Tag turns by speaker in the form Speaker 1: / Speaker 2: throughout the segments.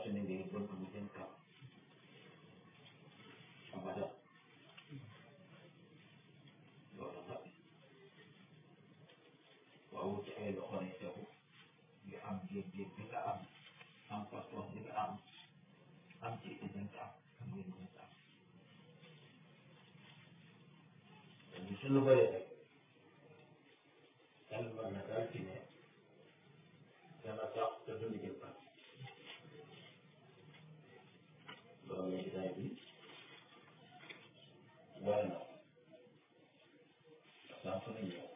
Speaker 1: su ne ngay bëgg mu jëm kaw abada loolu nag waaw ci ay loxo lay tegu nga am géej-géej bi nga am am pas-pas bi nga am am ci it bi nga am am ngeen mën a am te ñu suñu bëree rek xel mën na daal ci ne dana tax te duñu jël kan loolu la jotaay bi war na saa su ne ñëw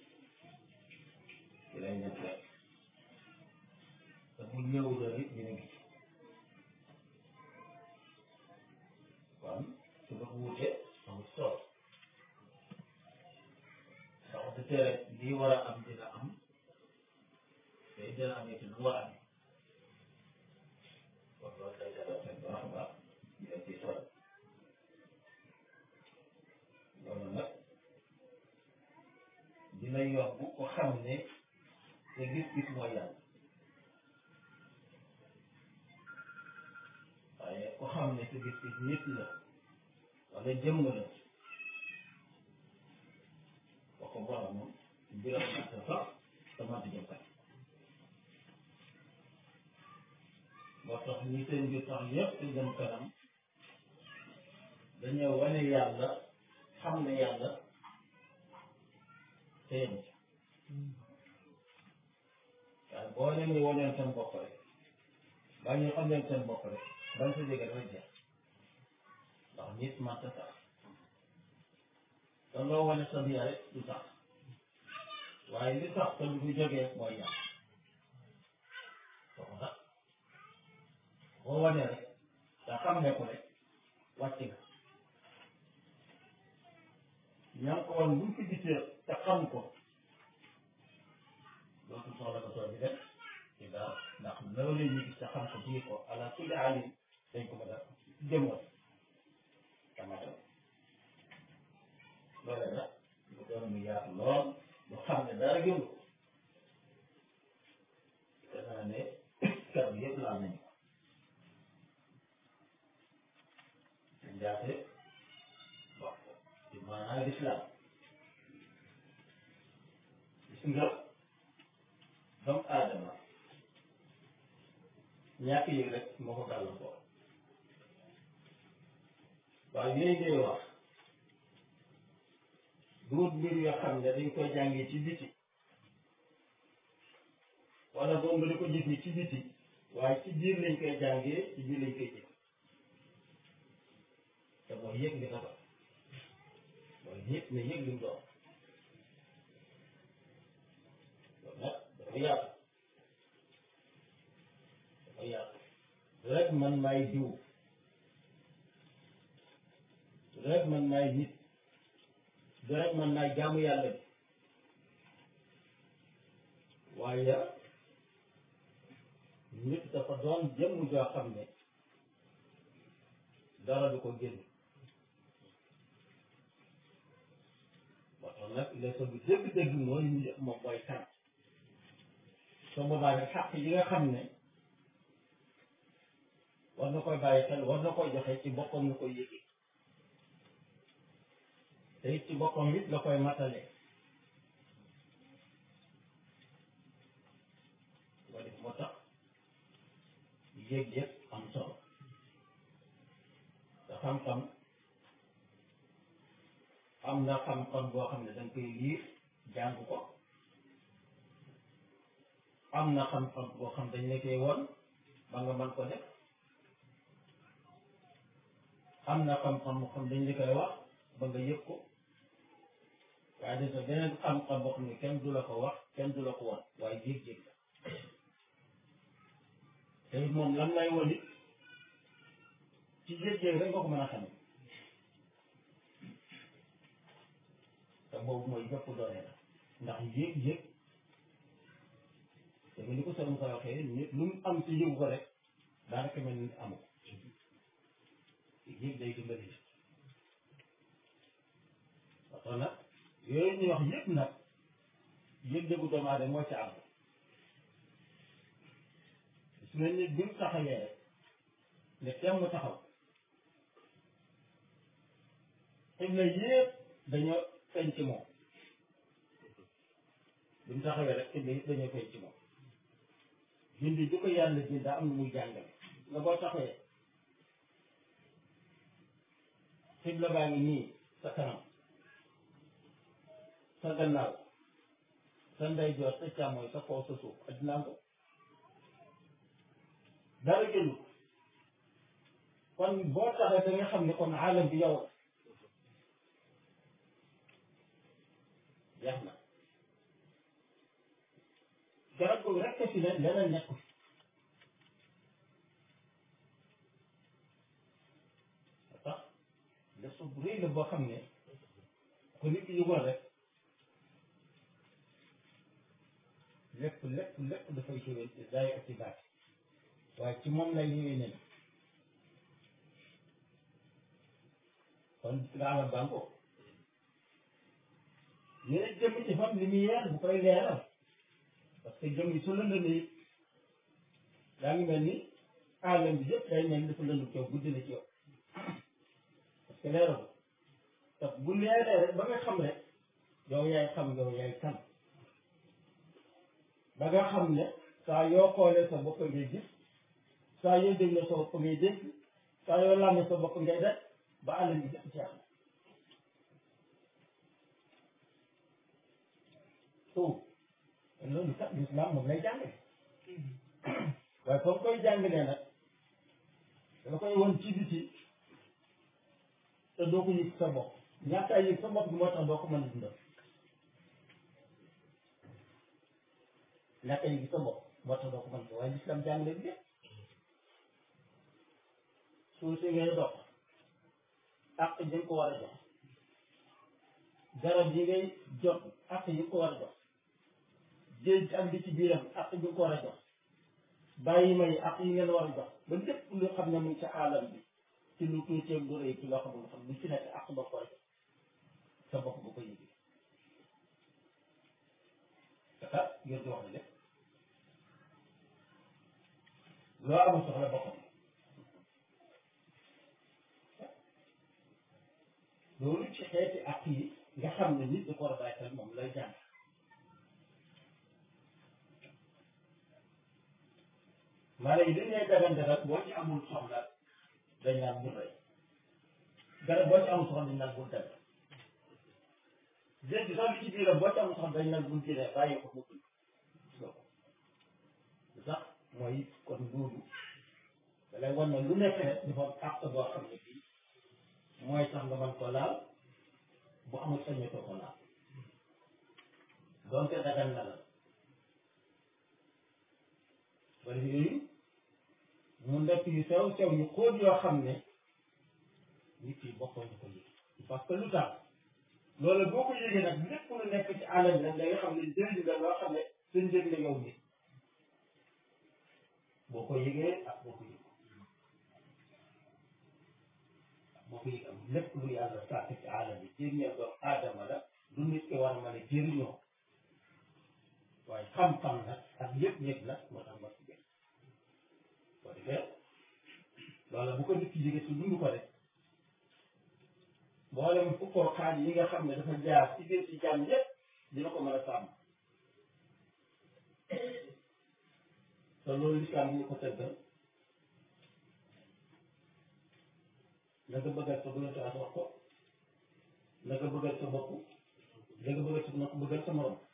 Speaker 1: ci lañ leen fekk te bu ñëw doon it ñu ngi ci kon su ko wuute amul solo ndax du tere lii war a am dina am te dina am it lu war a am kon loolu day dara seen baax a baax ñu leen ciy sol loolu nag dina yomb ko xam ne te gis-gis mooy yàlla waaye ko xam ne te gis-gis nit la wala jëmm la wax ko borom moom mbiram nag sax te mënta jëm kat moo tax ñi seen mbir sax yëpp te jëm kanam dañoo wane yàlla xam ne yàlla te yem ci waaye boo leen di waneel seen bopp rek baa ñu xam leen seen bopp rek bañ sa jege dafay jeex ndax nit manta sax te loo wane sa biir rek du sax waaye li sax te du jógee mooy yàq soo ko sax boo wane rek te xam ne ko rek wàcc nga ña ko woon buñ ko gisee te xam ko dootu soxla ko soo di def ci dara ndax loolu ñu gis te xam ko bii ko ala kulli alim dañ ko mën a jëmmal tamatam loole nag mu doon mu yaatu lool lu xam ne dara gënu ko danaa ne kar bi yëpp laal nañu ko njaate wax ko ci maanaa lislaam gis nga doomu aadama ñàkk yi rek moo ko gàllankoor waaye yooyu ngay wax duut mbir yoo xam ne dañ koy jàngee ci biti wala boog nga di ko gis ni ci biti waaye ci biir lañ koy jàngee ci biir lañ koy jëf te mooy yëg li nga doon mooy yëg ne yëg li mu doon loolu nag dafa yaatu dafa yaatu rek man maay diw rek man maay nit rek man maay jaamu yàlla bi waaye nit dafa doon jëmm joo xam ne dara du ko génn moo tax nag leçon bi dëgg-dëgg mooy nit moom mooy kan soo boobaa nag xàq yi nga xam ne war na koy bàyyi xel war na koy joxe ci boppam na koy yëgee te it ci boppam it la koy matale waa def moo tax yëg-yëg am solo te xam-xam am na xam-xam boo xam ne da nga koy liir jàng ko am na xam-xam boo xam dañ la koy won ba nga mën ko def am na xam-xam boo xam dañ la koy wax ba nga yëg ko waaye des na beneen xam-xam boo xam ne kenn du la ko wax kenn du la ko won waaye yëg-yëg la te it moom lan lay won it ci yëg-yëg rek nga ko mën a xam te boobu mooy yëpp doole la ndax yëg-yëg te ni ko sëriñ ko waxee nit lu mu am ci yëgu ko rek daanaka mel ni amu ko yëg day dimbali nit waxtaan nag yooyu ñuy wax yëpp nag yëg-yëgu doomu aadama moo ci am su ne nit bi mu taxawee rek ne temm mu taxaw xibla yëpp dañoo feeñ ci moom bi mu taxawee rek xibla yëpp dañoo feeñ ci moom bindi du ko yàlla bind daa am lu muy jàngale nga boo taxawee xibla baa ngi nii sa kanam sa gannaaw sa ndeyjoor sa càmmooy sa kaw sa suuf addinaa ko dara jëlu kon boo taxee da nga xam ne kon aalam bi yow jeex na garab googu rek fi ne leneen nekku fi tax leçon bu rëy la boo xam ne ko nit ki yëgoon rek lépp lépp lépp dafay jógee ci daay ak ci baat waaye ci moom lay ñëwee nen kon gaala banko yéen jëm ci fam lumière bu koy leeral parce que jëm yi su lëndëmee daa ngi mel ni aalam bi yëpp day mel ni dafa lëndëm ci yow guddi na ci yow parce que leeral te bu leeree rek ba nga xam rek yow yaay xam yow yaay kan ba nga xam ne saa yoo xoolee sa bopp ngay gis saa yoo dégloo sa bopp ngay dégg saa yoo làmmee sa bopp ngay def ba àll bi jëm jeex na tout loolu kat l'islam moom lay jàngale waaye comme koy jàngalee nag danga koy won ci biti te doo ko yëg sa bopp ñàkk a yëg sa bopp bi moo tax doo ko mën a dundal ñàkk a yëg sa bopp moo tax doo ko mën a waaye l'islam jàngale bi yëpp suuf si ngay dox ak yi nga ko war a jox garab yi ngay jot ak yi nga ko war a jox géej ak li ci biiram ak yi nga ko war a jox bàyyi may ak yi ngeen war a jox ba lépp lu xam ne mu ngi ci aalam bi ci lu tuuti lu rëy ci loo xam ne xam lu ci nekk ak ba koy sa bopp bu ko yëgee dafa ngeen di wax ne lépp loo amul soxla boppam loolu ci xeeti ak yi nga xam ne nit da ko war a bàyyi xel moom lay jàng maanaam yi dañ lay dagan dagan boo ci amul soxla dañ naan bul rey garab boo ci amul soxla dañ naan bul dem géej gi sax li ci biiram boo ci amul soxla dañ naan bul jëlee bàyyi ko mu dund sax mooy kon loolu da lay wan ne lu nekk rek dafa am àq boo xam ne bii mooy tax nga mën ko laal bu amul sañatoo ko laal donte dagan na la wala yooyu mu nekk yu sew sew yu xóot yoo xam ne nit yi bokkoo ñu ko yëg parce que lu tax loolu boo ko yëgee nag lépp lu nekk ci àll bi nag da nga xam ne njëriñ la loo xam ne sa njëriñ la yow nit boo ko yëgee ak boo ko yëg boo ko yëg am lépp lu yàlla sàkk ci àll bi jëriñoo doomu aadama la lu nit ki war a mën a jëriñoo waaye xam-xam nag ak yëg-yëg nag moo tax ma ci gën boo defee loolu bu ko nit ki yëgee su dund ko rek mboolem fukkoo xaaj yi nga xam ne dafa jaar ci biir ci jàmm yépp dina ko mën a sàmm te loolu lislaam ñu ko tëggal na nga bëggal sa bëggal wax ko na nga bëggal sa bopp na nga bëggal sa na ko bëggal sa morom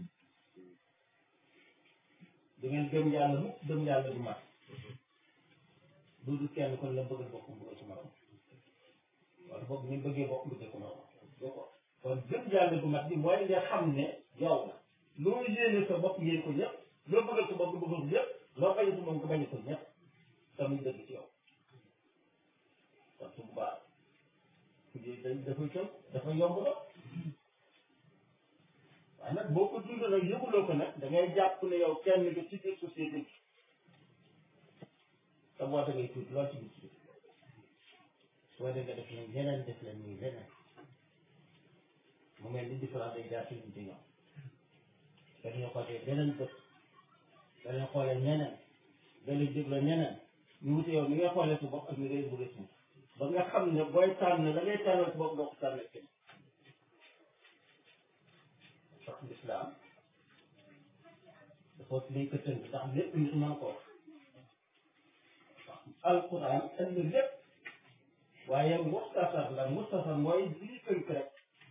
Speaker 1: du ngeen gëm yàlla mu gëm yàlla du mat du du kenn kon la bëggal bopp bëggal sa morom wala boog ñu bëggee bopp bëggal sa morom kon gëm yàlla du mat bi mooy nga xam ne yow la loo yéene sa bopp yéen ko ñëpp loo bëggal sa bopp nga bëggal ko ñëpp loo bañ sa moom nga bañ ko ñëpp tamit dëgg ci yow kon su boobaa dañ dafay tënk dafa yomb la waaye nag boo ko dund nag yëguloo ko nag da ngay jàpp ne yow kenn nga ci biir société bi te boo da ngay tuuti lool ci biir société soo dee nga def leen yeneen def leen nii leneen mu mel ni différence day jaar ci nit ñoom dañuy xoolee beneen bët dañuy xoolee ñeneen dañuy déglu ñeneen ñu wute yow ni ngay xoolee sa bopp ak ni ngay bëggee suuf ba nga xam ne booy tànn la ngay tànnal sa bopp doo ko tànnal kenn sax lislaam dafa dañ ko tënk ndax lépp nit mën ko wax alquran indi lépp waaye muxtasar la muxtasar mooy lii tënk rek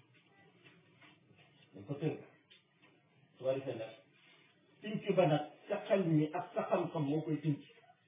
Speaker 1: dañ ko tënk su ko defee nag tënk ba nag sa xel mi ak sa xam-xam moo koy tënk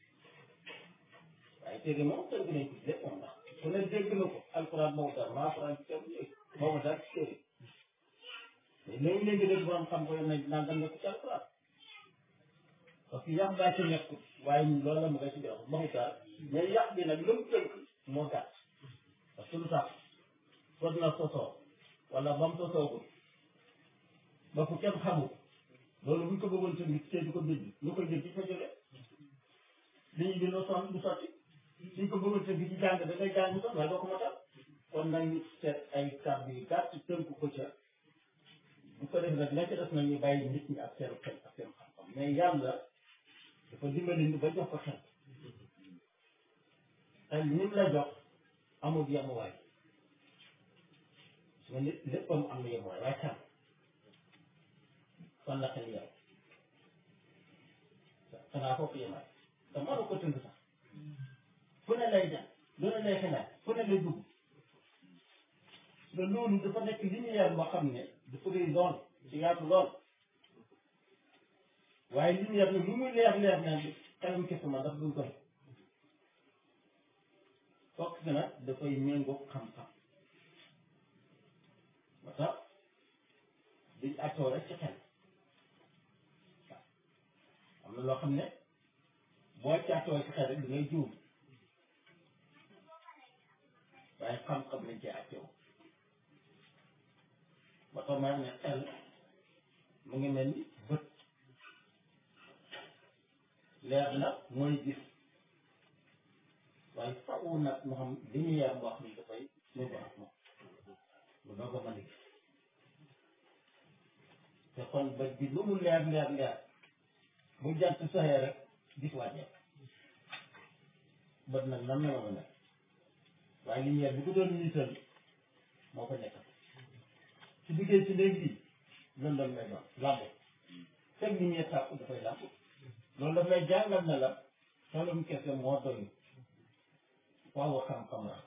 Speaker 1: waaye téere moom tënk nañ ko lépp moom ndax ku ne dégg na ko alquran moo dara maa alquran ci téere yooyu moo dara ci téere mais léegi-léegi dégg borom xam ko nañ naan dañ ko ci alquran parce que yàq daa ci nekk waaye loolu la mu koy ci jox maxu taal mais yàq bi nag lu mu tënk moo gàtt parce que lu tax fot na sosoo wala ba mu sosoogul ba fu kenn xamul loolu bu ñu ko bëggoon tënk ci di ko bind lu koy bind ci fa jóge li ñu bindoo sonn du sotti suñ ko bëggoon tënk ci jàng da ngay jàng mu sonn waaye doo ko matal kon nag ñu seet ay kàddu yu gàtt tënk ko ca bu ko def nag la ca des nañu bàyyi nit ñi ak seen xel ak seen xam-xam mais yàlla dafa dimbali ñu ba jox ko xel xel ñun la jox amul yemuwaay su ma nit léppam am na yemuwaay waaye xel fan la xel yow xanaa foofu yemaay te mënu ko tënk sax fu ne lay dem lu ne lay xelaat fu ne lay dugg te loolu dafa nekk lumière boo xam ne dafa rëy lool ci yaatu lool waaye lumière bi lu muy leer leer na xelam kese ma daf dul koy fokk si nag dafay méngoo xam-xam ba tax duñ attoo rek ci xel waaw am na loo xam ne boo ci attoo ci xel rek da ngay juum waaye xam-xam lañ ci attoo ba tax ma ne xel mu ngi mel ni bët leer na mooy gis waaye faaw nag mu xam li ñu yar boo xam ne dafay méngoo ak moom lu doog a mën a gis te kon bët bi lu mu leer leer leer bu jant soxee rek gis wàññeeku bët nag nan la ma nekk waaye lumière bi ko doon niital moo ko nekkal su duggee ci néeg bi lëndëm lay doon làmb fekk lumière tàpp dafay làmb loolu daf lay jàngal ne la xelum kese moo doy waaw xam-xam la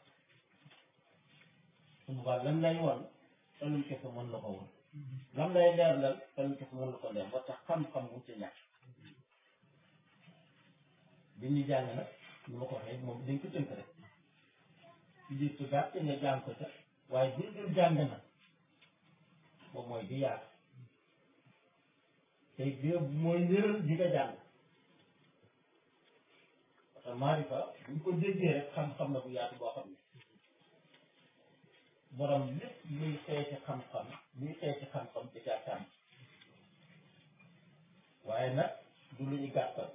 Speaker 1: su boobaa lan lay wan xelum kese mën na ko woon lan lay leer lal xelum kese mën na ko leer ba tax xam-xam mu ci ñàkk bi ñu jàng nag ñu ma ko waxee moom dañ ko tënk rek ci biir su gàtt nga jàng ko ca waaye bi dul jàng nag moom mooy di yaatu te bi mooy njëral di nga jàng parce que maarifa bu ñu ko déggee rek xam-xam na bu yaatu boo xam ne borom lépp luy xeeti xam-xam luy xeeti xam-xam di caa tànn waaye nag du lu ñu gàttal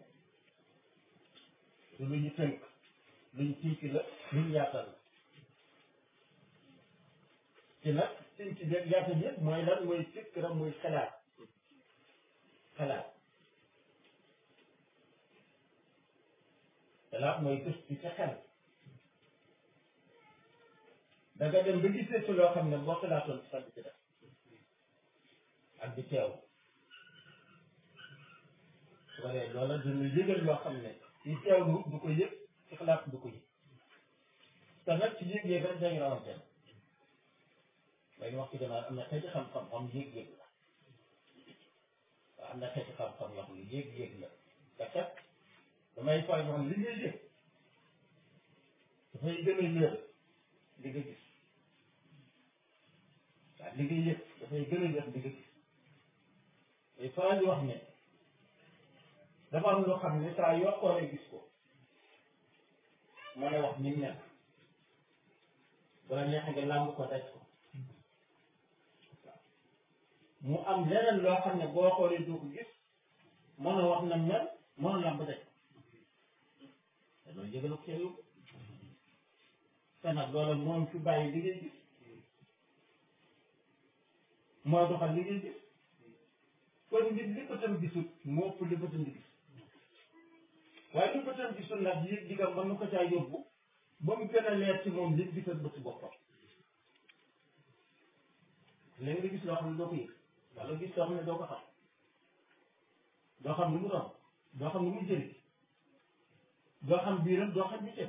Speaker 1: du lu ñu tënk lu ñu tiik la lu ñu yaatal la ci nag tënk bi ak yaatal yëpp mooy lan mooy fikra muy xalaat xalaat xalaat mooy gëstu ci xel da nga dem ba gisee ci loo xam ne boo xalaatoon ci xel bi ci def ak di teew su ko dee loola dina yëgal loo xam ne ci teewlu du ko yëg ci xalaat du ko yëg te nag ci yëg-yëg rek dañu rawante léegi wax ci gannaaw am na xeeti xam-xam xam yëg-yëg la waaw am na xeeti xam-xam yoo xam ne yëg-yëg la te kat damay fay wax li ngay yëg dafay gën a yër li nga gis waaw li nga yëg dafay gën a yër li nga gis day faral di wax ne dafa am loo xam ne saa yoo xoolee gis ko mën a wax ni mu nekk bala neexee nga làmb ko daj ko mu am leneen loo xam ne boo xoolee du ko gis mën a wax na mel mën a làmb daj ko te loolu yëgal ko yóbbu te nag loolu moom fi bàyyi li ngay gis mooy doxal li ngay gis kon nit li ko tam gisut moo ëpp li ko tam di gis waaye lu bëtam gisul nag yëg digam mën na ko caa yóbbu ba mu gën a leer ci moom yëg digal bëti boppam léegi nga gis loo xam ne doo ko yëg wala gis loo xam ne doo ko xam doo xam lu mu doon doo xam lu mu jëriñ doo xam biiram doo xam bitim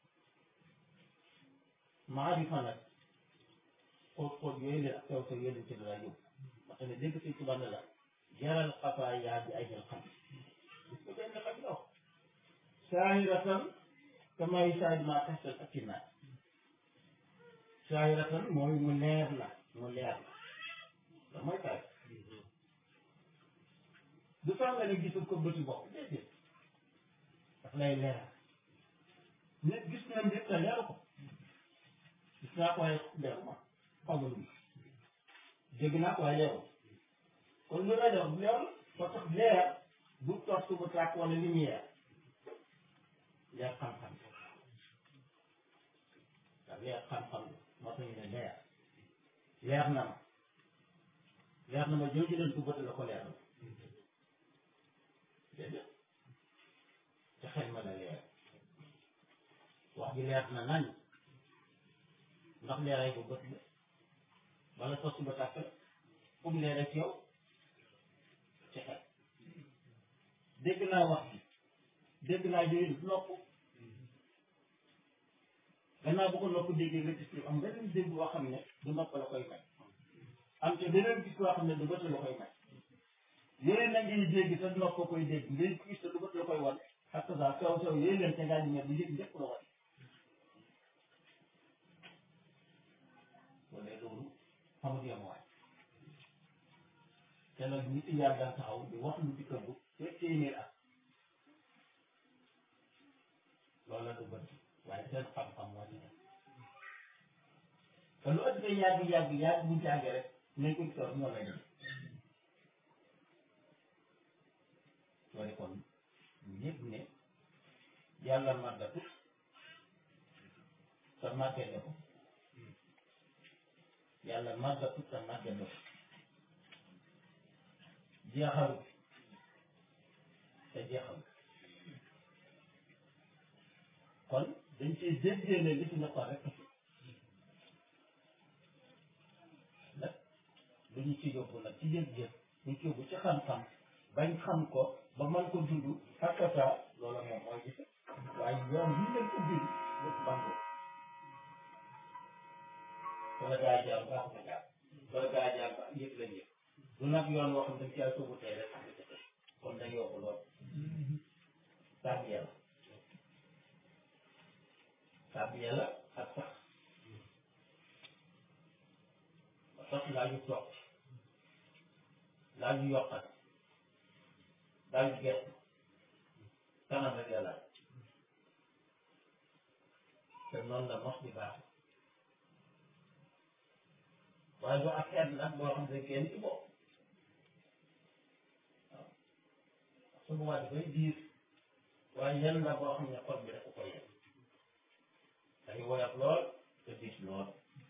Speaker 1: maarifa nag xóot xóot yooyu leen ak sew sew yooyu leen ci dara yóbbu parce que dégg si tubaab ne la jaral xafaay yaa bi ay jël xam gis ko benn xam la wax saahiratan kamay saahir maa testal ak ci naaj saahiratan mooy mu leer la mu leer la da mooy taay du tax nga ne gisul ko bëti bopp déedéet daf lay leeral nit gis na mbir te leeru ko gis naa ko waaye leeru ma xamalu ma dégg naa ko waaye leeru kon lu rajo leer ko tax leer bu toog bu tàkk wala lumière leer xam-xam ndax leer xam-xam moo tax ñu ne leer leer na ma leer na ma jooju leen ko bët la ko leer na déedéet te xel ma la leer wax ji leer na nañ ndax leeray ko bët la wala tos ba tàkk la fu mu leer ci yow ci xel dégg naa wax bi dégg naa yooyu nopp gannaaw bu ko nopp déggee nga gis am beneen dégg boo xam ne du nopp la koy may am te beneen gis boo xam ne du bët la koy may yooyu na ngay dégg te nopp ko koy dégg ngay gis te du bët la koy wan ak ça sew sew yooyu leen te ngaa di ne bu yëg lépp la wan wala loolu xamul yam waay te nag nit yaa daan taxaw di wax lu dikkal bu te téeméer at loolu la du bët waaye seen xam-xam moo ci nekk te lu ëpp yàgg yàgg yàgg bu jàngee rek nañ ko gisoo ñoo lay dem loolu kon ñu yëg ne yàlla màggatut te màggee ko yàlla màggatut te màggee ko jeexalut te jeexalut kon dañ ciy déggee ne li fi nekkoon rek nag lu ñu ci yóbbu nag ci yëg-yëg ñu ci yóbbu ci xam-xam bañ xam ko ba mën ko dund xakkata loolu moom mooy gis waaye yoon yi leen ubbi lépp banko wala gaa jaar baax na jaar wala gaa jaar ba yëg lañ yëg du nag yoon woo xam dañ caa sóobu tey rek xam nga kon dañ yokk lool tàgg yàlla tàgg yàlla ak sax sax laa ñu toog laa ñu yokkat laa ñu gerte kanam rek yàlla te noonu la mos di baax waaye doo ak xeet nag boo xam ne kenn ci bopp waaw su boobaa dafay diir waaye yenn la boo xam ne xol bi rek ko koy yem day woyof lool te diis lool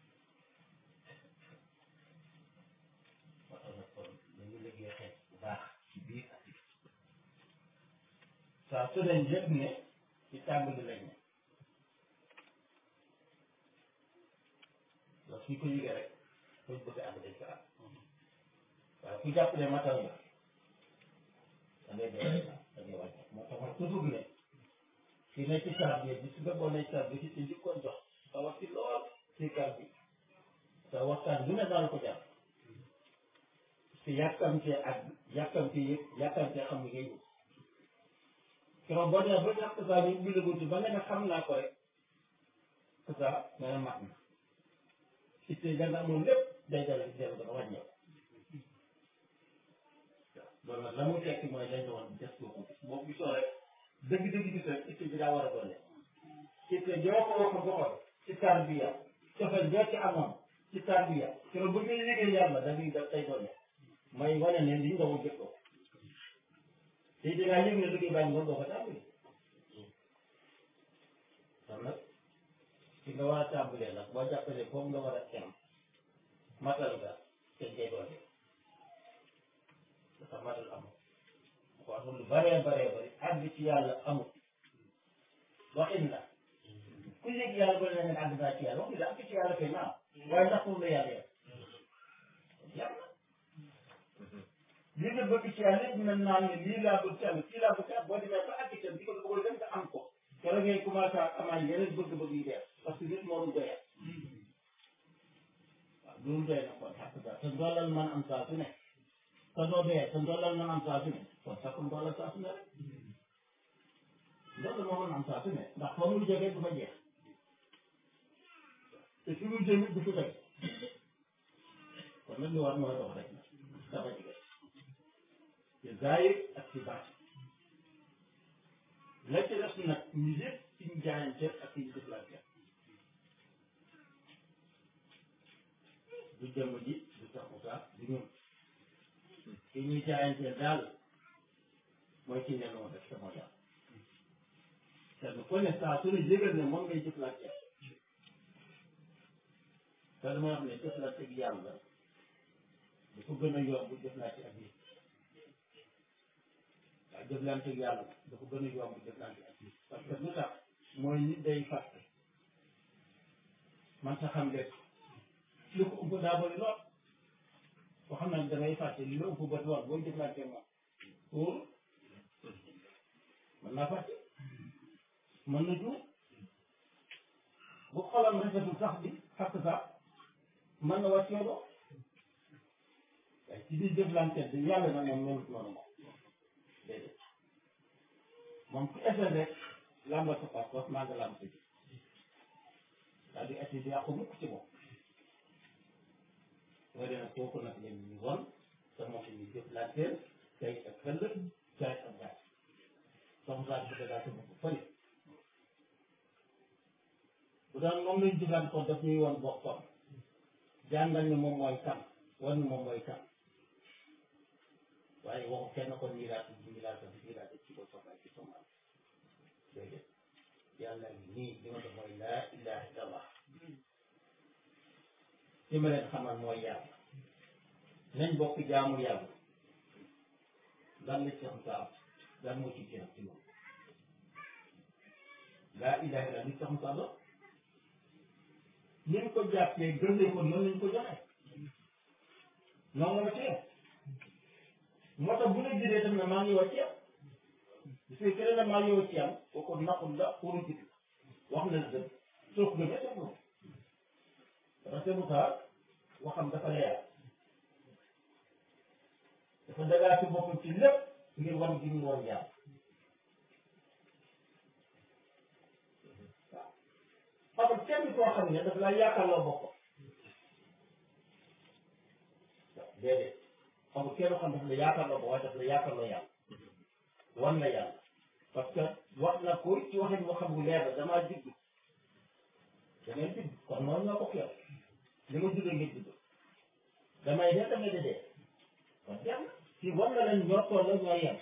Speaker 1: moo tax nag kon dañu liggéey xeet bu baax ci biir ak ci saa su dañ yëg ne ci tàmbali lañ ne loolu suñ ko yëgee rek fuñ bëgg àgg dañ ko àgg waaye ku jàpp ne matal nga da ngay dee da ngay wàcc moo tax man toujours ne ki ne ci saar bi bi su fekkoon ne saar bi ci ci njëkkoon jox sa wax ci lool ci kar bi sa waxtaan lu ne daal ko jàpp si yàkkamtee ak yàkkamtee yëpp yàkkamtee xam nga ngay keroog boo demee ba jàpp saa bi ubbi la buntu ba nga ne xam naa ko rek que ça nee na mat na itte da nga amoon lépp day dal ci dellu dafa wàññeeku loolu nag la mu tekki mooy dañ doon des boo ko gis boo gisoo rek dëgg-dëgg gis rek itte bi daa war a doole itte joo ko wax ko xool ci tarbiya cofeel joo ci amoon ci tarbiya keroog bu ngay liggéey yàlla da ngay def tay doole mooy wane ne li nga ko jëkkoo te dinaa yëg ne liggéey baa ngi doon doo ko tàmbali kon nag fi nga war a tàmbalee nag boo jàppalee foofu nga war a tem matal nga te ngay doole dafa matal amul ko amul lu baree baree bari àgg ci yàlla amul waxin la ku yëg yàlla ba ne àgg naa ci yàlla wax dëgg àgg ci yàlla kay naam waaye ndax foofu la yàlla yem yàlla li nga bëgg ci yàlla yëpp mën naa ne lii laa bëgg ci yàlla kii laa bëgg ci yàlla boo demee ba àgg itam di ko bëgg dem nga am ko keroog ngay commencé amaan yeneen bëgg-bëgg yu bees parce que nit moo dul doyal waaw loolu doy na kon xàq daal te ndoolal man am saa su ne te doo doyal te ndoolal man am saa su ne kon sax ko ndoolal saa su ne rek ndoolal moo mën am saa su ne ndax foo muy jógee du fa jeex te fi muy jëm du fi teg kon nag li war mooy dox rek na dafa jige ci zaahir ak ci baatin la ci des nag ñu yëpp ci ñu jaayante ak ci ñu jëflante du jëmm ji du sax Moussa du ñun ci ñuy jaayante daal mooy ci ne noonu rek sama yàlla te ko ne saa su ne yëgal ne moom ngay jëflante te dama wax ne jëflante ak yàlla du ko gën a yomb jëflante ak nit waaye jëflante ak yàlla dafa gën a yomb jëflante ak nit parce que lu tax mooy nit day fàtte man sa xam lépp li ko ëmb daa bëri lool boo xam ne dangay fàtte li la ëmb ba lool booy jëflante moom pour mën naa fàtte mën na juum bu xolam rafetul sax bi xàq sax mën na wàcc yow doo waaye ci biir jëflante bi yàlla na moom melut noonu moom déedéet moom ku essayé rek làmbal sa passeport maa nga làmb sa ji daal di essayé di yàqu mukk ci moom soo demee kooku nag leen ñu won te moom ñu jëflanteel tey ak ëllëg jaay ak jaay soxna saa bi daal sa bopp fële bu daan moom lañ jëflante ko daf ñuy won boppam jàngal ni moom mooy kan wan ni moom mooy kan waaye waxu kenn ko nii laa tudd nii laa tudd nii laa tudd ci ko soxla ci sama déedéet yàlla nii li ma def mooy laa ilaha illallah li ma leen xamal mooy yàlla nañ bokk jaamu yàlla lan la ci xam saa lan moo ci gën ci moom laa ilaha illallah li ci xam saa ni ñu ko jàppee gëmee ko noonu lañ ko joxe noonu la ci moo tax bu la jëlee tam ne maa ngi wàcc yow bu fekkee ne maa ngi wàcc yow kooku naxul la pour ci wax na la dëgg soo ko gëmee soo ko gëm parce que Moussa waxam dafa leer dafa dagaa ci boppam ci lépp ngir wan gi ñu woon yàlla waaw amul kenn koo xam ne daf laa yaakaarloo boppam déedéet amul kenn xam daf la yaakaarloo boppam waaye daf la yaakaarloo yàlla wan na yàlla parce que wax na ko ci waxin waxam bu leer la damaa judd da ngay judd kon noonu ñoo ko keew li ma juddoo ngeen judd damay dee damay dee dee kon jeex na si wan na leen ñoo toll ñoo yem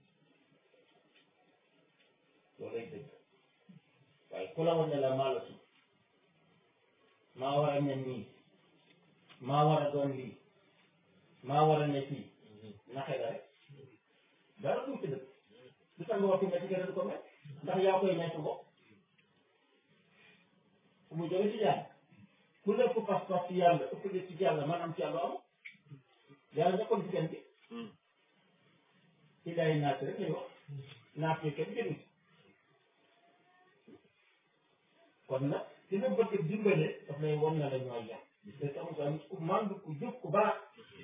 Speaker 1: loolu lay dëgg waaye ku la wan ne la maa la suuf maa war a mel nii maa war a doon lii maa war a ne fii naxe la rek dara du ci dëgg lu tax nga wax ko métti keneen du ko mel ndax yaa koy nekk bopp fu mu jóge ci yàlla ku nekk pas-pas ci yàlla ëpp ci yàlla man am ci yàlla am yàlla nekkoon ci kenn bi ci day naat rek lay wax naat yi kenn génn kon nag ci nga bëgg dimbale daf lay won na la ñooy yàq parce que amul nit ku mànd ku jub ku baax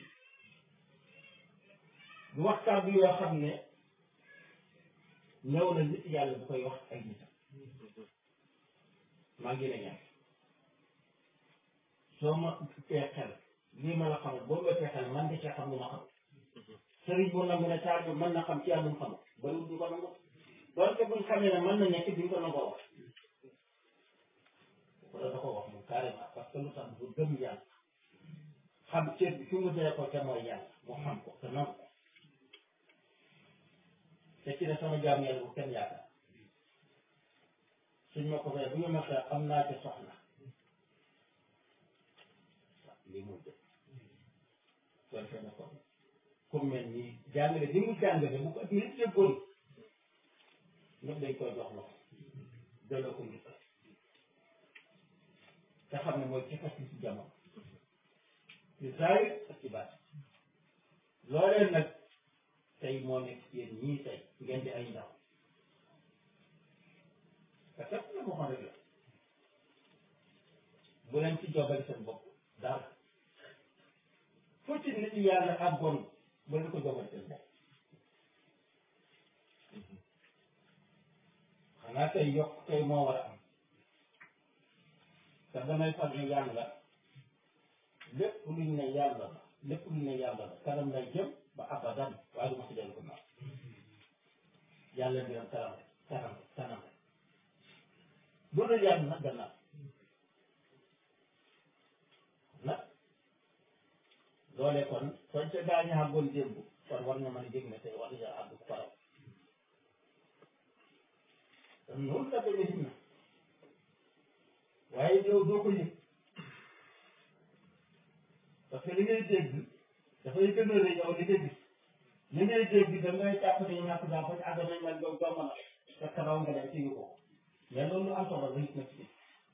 Speaker 1: du wax kàddu yoo xam ne ñëw na nit yàlla bu koy wax ay nitam maa ngi lay ñaan soo ma tee xel lii ma la xamal boo ma tee xel man de cee xam lu ma xam sëriñ bu nangu ne taal bi mën na xam ci yàlla mu xam bariwul du ko nangu doonte buñ xamee ne mën na nekk duñ ko nangoo wax wala da ko wax moom carrément parce que lu tax bu gëm yàlla xam cër bi fi mu dee ko te mooy yàlla mu xam ko te nangu ko te ci ne sama jaam yàlla bu kenn yaakaar suñ ma ko fee bu ñu ma fee am naa ci soxla lii muy dëgg kon fee na ko comme mel nii jàngale li mu jàngale bu ko nit déggoon ñëpp dañ koy jox loxo delloo ko njukkal te xam ne mooy ci fas ci jamono ci zaahir ak ci baat loolee nag tey moo nekk ci yéen ñii tey ngeen di ay ndaw te kat la ko xam rek la bu leen ci jobali seen bopp dara fu ci nit yàlla àggoon bu leen ko jobali seen bopp xanaa tey yokk tey moo war a am te damay fal ne yàlla lépp luñ ne yàlla la lépp luñ ne yàlla la kanam lay jëm ba abadan waaye du ma si dellu ko naaw yàlla mbiram kanam kanam kanam bu dul yàlla nag gannaaw nag loolee kon soo ca daañu àggoon démb kon war nga mën a jég ne tey war nga àgg ko raw te noonu la demee gis na waaye yow doo ko yëg parce que li ngay dégg dafay gën a rëy yow li nga gis li ngay dégg da ngay jàpp ne ñàkk daa ko àgg nañ man yow doo mën a fekk raw nga dem ci ko mais loolu lu am solo la it na ci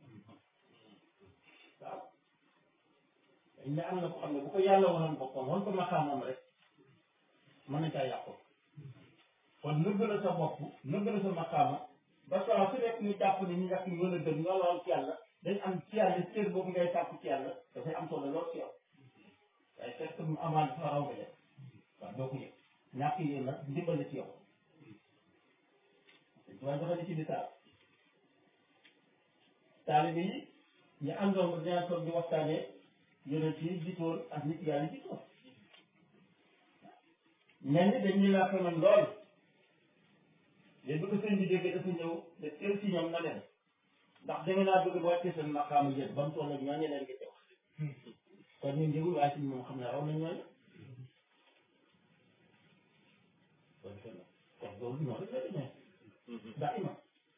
Speaker 1: waaw dañ ne am na ko xam ne bu ko yàlla wanoon boppam wan ko maqaamam rek mën na caa yàqu kon nëbb la sa bopp nëbb la sa maqaama ba saa su nekk ñu jàpp ne ñu ñàkk ñu mën a gën ñoo lool ci yàlla dañ am ci yàlla cër boobu ngay sàkku ci yàlla dafay am solo lool ci yow waaye fekk mu amaan dafa raw nga def waaw doo ko yëg ñàkk yi nag ndimbal ci yow waaye dafa ne ci misaal taalibe yi ñu àndoon ba dinaa toog di waxtaanee yonent yi jiitoon ak nit yàlla jiitoon ñenn ñi dañ ñu laa xamoon lool léegi bu ko sëñ bi déggee dafa ñëw de teel si ñoom na leen ndax da nga naa bëgg ba wàccee seen maqaamu yéen ba mu toll ak ñooñu leen ngi wax kon ñun njëgul waaye si moom xam ne raw nañ ñooñu kon kon loolu noonu rek la demee daa ima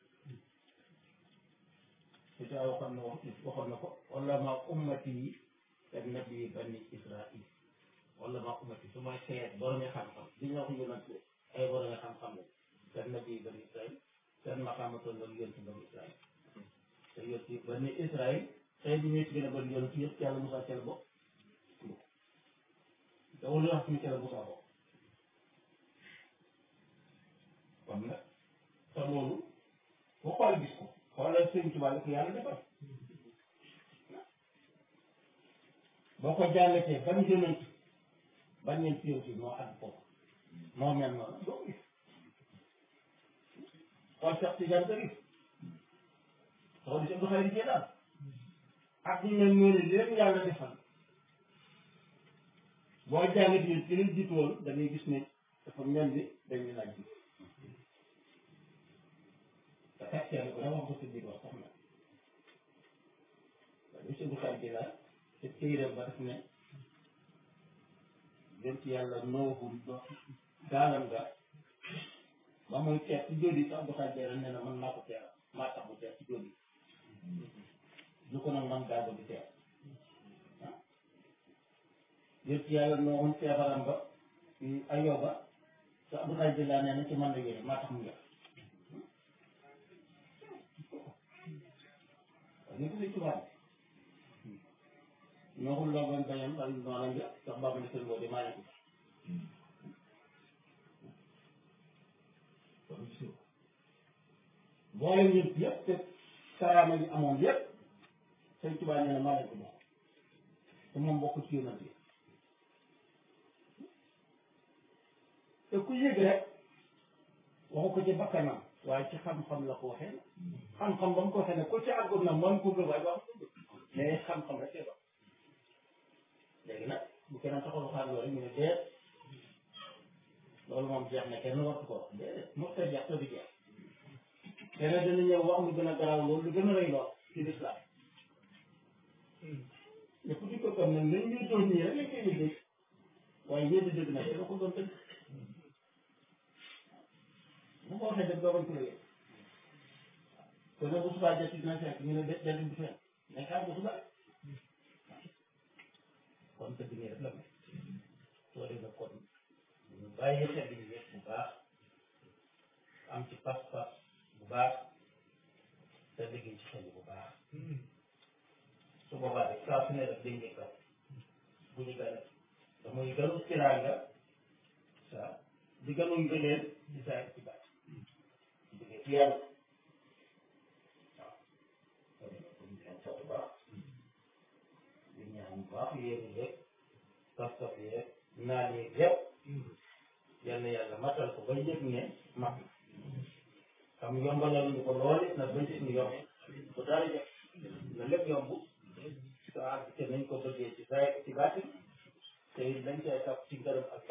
Speaker 1: su ca waxoon na wax waxoon na ko wala ma ummati yi te nabi bani israil wala ma ummati su may seet boromi xam-xam li ñu wax yonent ay boromi xam-xam la te nabi bani israil seen maqaama toll ak yonent bani israil te yonent bani israil tey bi ñuy gën a bëri yonent yëpp yàlla Musaa ca la bokk te wala wax ñu ca la Musaa bokk kon nag te loolu boo xool gis ko xoolal sëñ Tuubaa la ko yàlla defal boo ko jàngatee ban yonent ban ñeent yow si moo àgg foofu moo mel noonu doo gis xool Cheikh Tidiane Chérif xool Cheikh Abdou Khadre Djeylani ak ñu mel noonu lépp yàlla defal boo jàngatee ci liñ jiitu woon da ngay gis ne dafa mel ni dañuy laaj bi te fekk yàlla ko wax ko si biir wax sax na waaye monsieur Abdou Khadre Djeylani te téeréem ba def ne dem ci yàlla noohul do gaalam nga ba muy teer ci jóodi sax Abdou Khadre Djeylani nee na man maa ko teer maa tax mu teer ci jóodi lu ko nag man gaa di teer ah dem ci yàlla noohul feebaram ba ayoba sax Abdou Khadre Djeylani nee na ci man la yéene maa tax mu ngex ñu ko ci tubaab nooxul loo doon bañam wala noonu nga sax baabu ne seen boo di maa nekk kon gis nga boole ñëpp yëpp te karaama yi amoon yëpp sëñ tubaab nee na maa leen ko jox te moom bokk ci yonent yi te ku yëg rek waxu ko ci bakkanam waaye ci xam-xam la ko waxee xam-xam ba mu ko waxee ne ko ci àggoon na man ko gëm waaye ba mais xam-xam rek ba léegi nag bu keneen taxaw xaar loolu ñu ne déet loolu moom jeex na kenn wartu ko wax déedéet mos ta jeex te du jeex keneen dina ñëw wax lu gën a garaaw loolu lu gën a rëy lool ci lislaam lépp di ko gëm nag nañ ñuy doon ñii rek lañ koy liggéey waaye ñeenti dëgg nag dina ko doon dëgg bu ko waxee dëgg doo bañ ko liggéey kon nag bu subaa jot dina fekk ñu ne de jant bi fenn mais xaar bu subaa kon dëgg nii rek la mel soo defee kon ñu bàyyi xel yi yëpp bu baax am ci pas-pas bu baax te liggéey ci xel bu baax su boobaa rek saa su ne rek dañ ñu gën bu ñu gën te muy gënu tiraanga sa di gënu ngëneel di saa ci baat di jógee ci yàlla waaw kon nag ñu leen sant baax di ñaan bu baax yéen yeeg pas-pas yeeg naan yeeg yëpp yal na yàlla matal ko ba yëg ne mat na xam yombalal ñu ko lool it nag ba gis ñu yomb bu dara jëf na lépp yomb te àgg te nañ ko bëggee ci saa ci baati te it dañ cay topp ci ngërëm ak